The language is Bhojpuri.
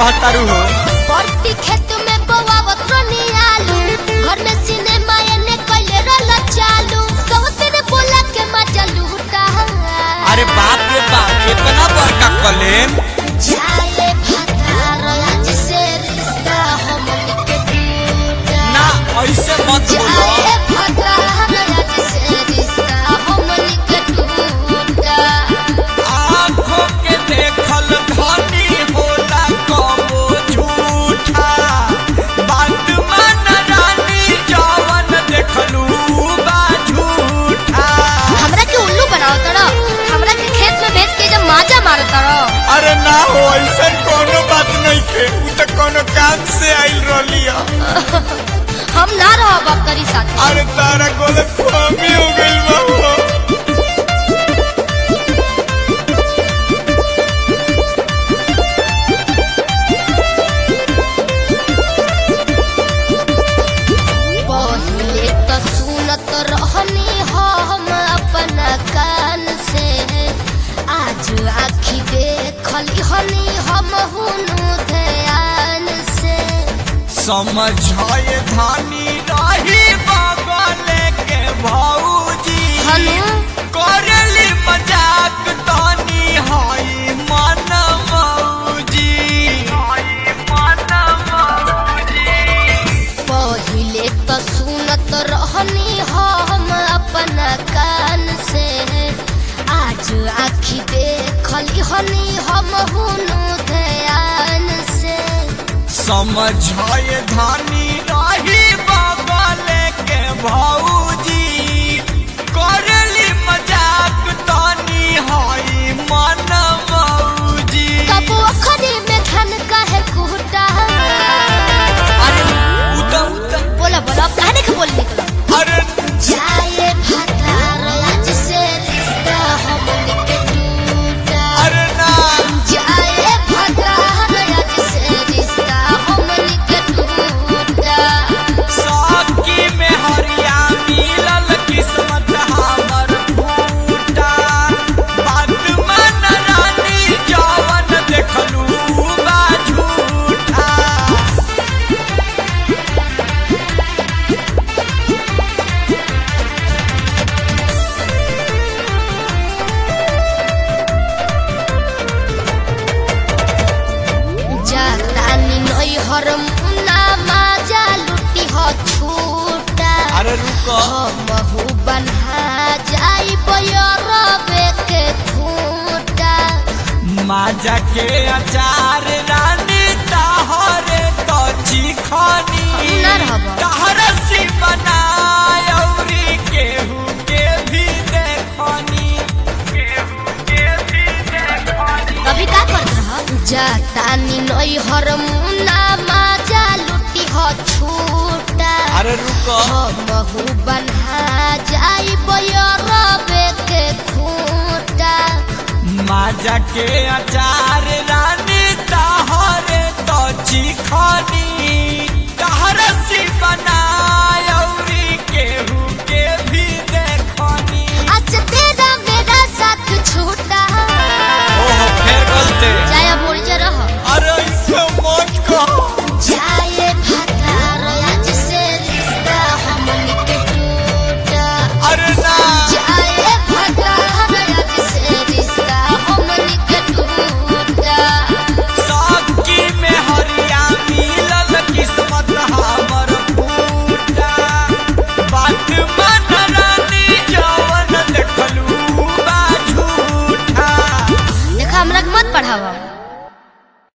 कहतारू हो परती खेत में बोवावत रनी आलू घर में सिनेमा एने कइले रहल चालू सवते ने बोला के मजा लूटा अरे बाप रे बाप इतना बड़का कलेम जाए भतार आज से रिश्ता हमन के टूटा ना ऐसे मत बोलो जाए भतार आज से रिश्ता हमन के टूटा आँखों के देखल धनी होला कबो झूठा बात मान रानी जवन देखलू बा झूठा हमरा के उल्लू बनाओ तड़ा हमरा के खेत में भेज के जब माजा मारो तड़ा अरे ना हो ऐसा कोनो बात नहीं थे उ तो कोनो काम से आइल रहली है हम ना रहो बकरी साथ अरे तारा गलत फहमी हो गइल बा हो पहिले तो सुनत रहनी हम अपना कान से आज आखी देखली हनी हम हुनु ध्यान से समझाए धानी रही बगले के भौजी हनु करेली मजाक तानी हाई मन मौजी हाई मन मौजी पहिले तो सुनत रहनी हम अपना कान से आज आखी देखली हनी हम हुनु ध्यान से समझाए धानी रही बगले के भौजी करेली मजाक तानी हाई मन मौजी कबो अखरी में धन काहे कुहटा अरे उदा उदा बोला बोला अब कहने के बोल निकलो अरे जाए भतार आज से रिश्ता हमन के टूटा अरे ना जाए भतार आज से रिश्ता हमन के टूटा साकी में हरिया मिलल किस्मत हमर फूटा बात मन रानी जवन देखलू बा झूठा जातानी नई हर मुना माजा लुटी हो छूटा अरे रुको हमहु बन्हा जाई बयरबे के खूटा माजा के अचार रानी ताहरे तो चिखनी ना रहबा। तहरसी बनायौरी केहू के भी देखनी केहू के भी देखनी कभी का करत रह जातानी नई हर मुना माजा लुटी हो छूटा अरे रुको हमहु बन्हा जाई बयरबे के खूटा माजा के अचार रानी ताहरे तो चिखनी